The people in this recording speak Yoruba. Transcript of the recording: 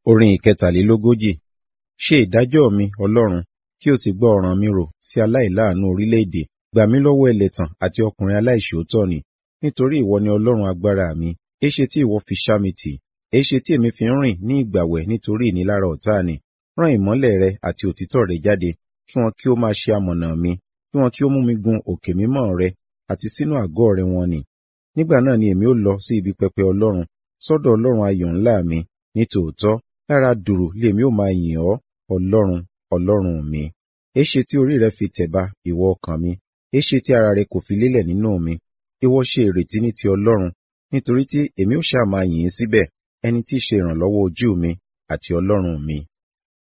Orin ìkẹtàlélógójì. Ṣe ìdájọ́ mi, Ọlọ́run, kí o sì gbọ́ ọ̀ràn mi rò sí aláìláàánú orílẹ̀-èdè. Gbà mí lọ́wọ́ ẹlẹ̀tàn àti ọkùnrin aláìṣòótọ́ ni, nítorí ìwọ ni Ọlọ́run agbára mi. Éṣe tí ìwọ fi ṣá mi tì? Éṣe tí èmi fi ń rìn ní ìgbàwẹ̀ nítorí ìnilára ọ̀tá ni? Rán ìmọ́lẹ̀ rẹ àti òtítọ́ rẹ jáde, kí wọn kí ó máa ṣe amọ̀nà mi, kí wọn kí ó mú mi gun òkè mímọ́ rẹ àti sínú àgọ́ rẹ wọn nì. Nígbà náà ni èmi ó lọ sí ibi pẹpẹ Ọlọ́run, sọ́dọ̀ Ọlọ́run ayọ̀ ńlá mi. Nítòótọ́, lára dùùrù lèmi ó máa yìn ọ́, Ọlọ́run, Ọlọ́run mi. Éṣe tí orí rẹ fi tẹ̀ba, ìwọ ọkàn mi? Éṣe tí ara rẹ kò fi lélẹ̀ nínú mi? Ìwọ ṣe ìrètí ní ti Ọlọ́run, nítorí tí èmi ó ṣáà máa yìn ín síbẹ̀, ẹni tí í ṣe ìrànlọ́wọ́ ojú mi àti Ọlọ́run mi.